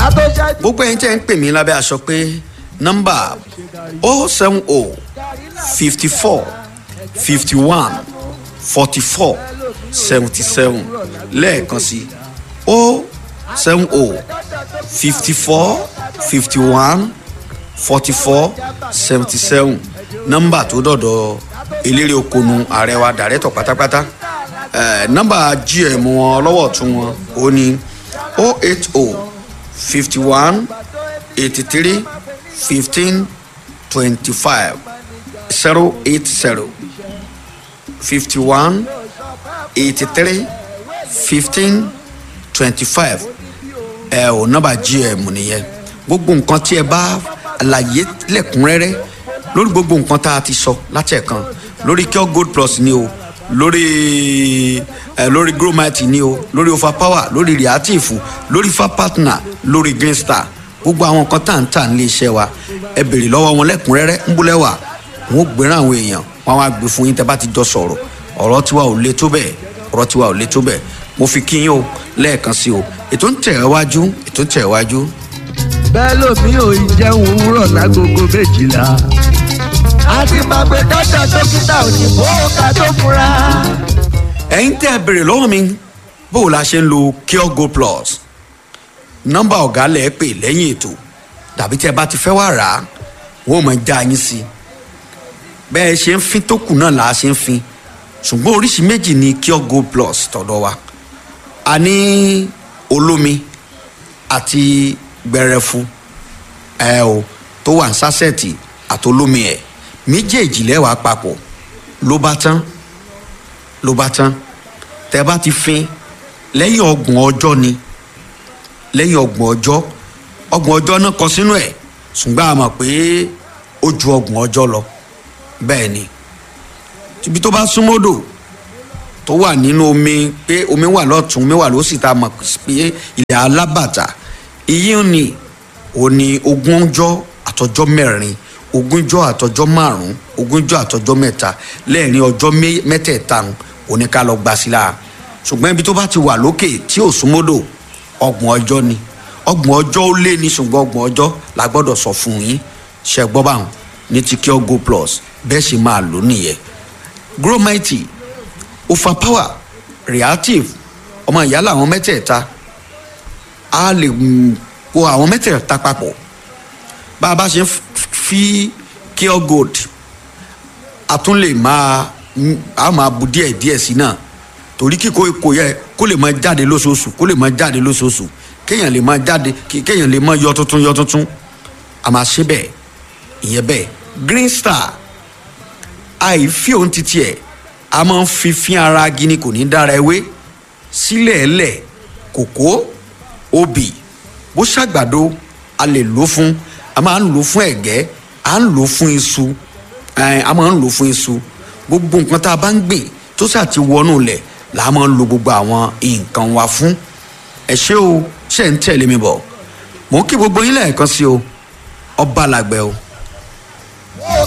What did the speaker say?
ká tó ṣáájú. gbogbo ẹ̀yin tẹ́ ń pè mí lábẹ́ aṣọ pé nọ́mbà o seven o fifty four fifty one forty four seventy seven lẹ́ẹ̀kan sí o seven o fifty four fifty one forty four seventy seven nọ́mbà tó dọ̀dọ̀ eléré okonu ààrẹ wa dàrẹ́tọ̀ pátápátá eh, nọ́mbà gm wọn lọ́wọ́ tún wọn ó ní o eight o fifty one eighty three fifteen twenty five zero eight zero fifty one eighty three fifteen twenty five ẹ ò nọ́mbà gm nìyẹn gbogbo nǹkan tí ẹ bá àlàyé lẹ́kùnrẹ́rẹ́ lórí gbogbo nǹkan tá a ti sọ láti ẹ̀kan lórí cure gold plus ni o lórí ẹ lórí gromite ni o lórí overpower lórí reactive lórí fa partner lórí green star gbogbo àwọn nǹkan tá à ń tà nílé iṣẹ́ wa ẹ béèrè lọ́wọ́ wọn lẹ́kùnrẹ́rẹ́ ń búlẹ̀ wà wọn ò gbéra àwọn èèyàn wọn á gbé fún yín tẹ́ bá ti jọ sọ̀rọ̀ ọ̀rọ̀ tiwa ò le tó bẹ́ẹ̀ ọ̀rọ̀ tiwa ò le tó bẹ́ẹ̀ mo fi kí yín o lẹ́ẹ̀kan sí o ètò ń tẹ̀ ẹ́ wájú ètò ń tẹ̀ ẹ́ wájú bẹ́ẹ̀ lómi ò ì jẹun òwúrọ̀ lágogo méjìlá. a ti máa pe dọ́tà dókítà òyìnbó ká tó fura. ẹ̀yin tẹ́ ẹ béèrè lọ́wọ́ mi bó o la ṣe ń lo cure gold plus nọ́mbà ọ̀gá lẹ̀ pè lẹ́yìn ètò tàbí tí ẹ bá ti fẹ́ wá rà á wọ́n mọ̀ já yín sí i bẹ́ẹ̀ ṣe ń fin tó kù náà là á ṣe ń fin ṣùgbọ́n oríṣi méjì ni cure gold plus tọ̀dọ̀ wa a ní olómi àti gbẹrẹfu ẹ o tó wà ní sásẹ̀tì àtolómi ẹ̀ méjèèjì lẹ́wàá papọ̀ ló bá tán ló bá tán tẹ bá ti fin lẹ́yìn ọgbọ̀n ọjọ́ ni lẹ́yìn ọgbọ̀n ọjọ́ ọgbọ̀n ọjọ́ náà kọ sínú ẹ̀ ṣùgbọ́n a mọ̀ pé ó ju ọgbọ̀n ọjọ́ lọ bẹ́ẹ̀ ni ibi tó bá súnmọ́dò tó wà nínú omi pé omi wà lọ́tún omi wà lósì tá a mọ̀ pé ilẹ̀ alábàtà iye ni ò ní ogúnjọ́ àtọjọ́ mẹ́rin ogúnjọ́ àtọjọ́ márùn-ún ogúnjọ́ àtọjọ́ mẹ́ta lẹ́ẹ̀rin ọjọ́ mẹ́tẹ̀ẹ̀ta òní ká lọ gbà sí la ṣùgbọ́n ibi tó bá ti wà lókè tí ò súnmọ́dò ọgbọ̀n ọjọ́ ni ọgbọ̀n ọjọ́ ó lé ní ṣùgbọ́n ọgbọ̀n ọjọ́ la gbọ́dọ̀ sọ fún yín ṣe gbọ́ báwọn ní ti kí ọ go plus bẹ́ẹ̀ ṣe máa lò nìyẹn gromite overpower reactive ọmọ ìyá làwọn mẹ́tẹ̀ẹ̀ta a lè kó àwọn mẹ́tẹ̀ẹ̀ta papọ̀ bá a bá ṣe ń fi cure gold a tún lè máa a máa bu díẹ̀ díẹ̀ sí náà torí kíkó kò yẹ kó lè máa jáde lóṣooṣù kó lè máa jáde lóṣooṣù kéèyàn lè máa jáde kéèyàn lè máa yọ tuntun yọ tuntun a máa ṣe bẹ́ẹ̀ ìyẹn bẹ́ẹ̀ green star àìfi òun titi ẹ̀ a máa ń fi fín ara gini kò ní dára ewé sílẹ̀ ẹlẹ̀ kòkó obì bó ṣàgbàdo a lè lò fún a máa ń lò fún ẹ̀gẹ́ a ń lò fún iṣu a máa ń lò fún iṣu gbogbo nǹkan tá a bá ń gbìn tó ṣáà ti wọnú lẹ̀ là á máa ń lo gbogbo àwọn nǹkan wa fún ẹ ṣé o ṣe ń tẹ̀lé mi bọ̀ mò ń kí gbogbo yín lẹ́ẹ̀kan sí o ọba làgbẹ̀ o.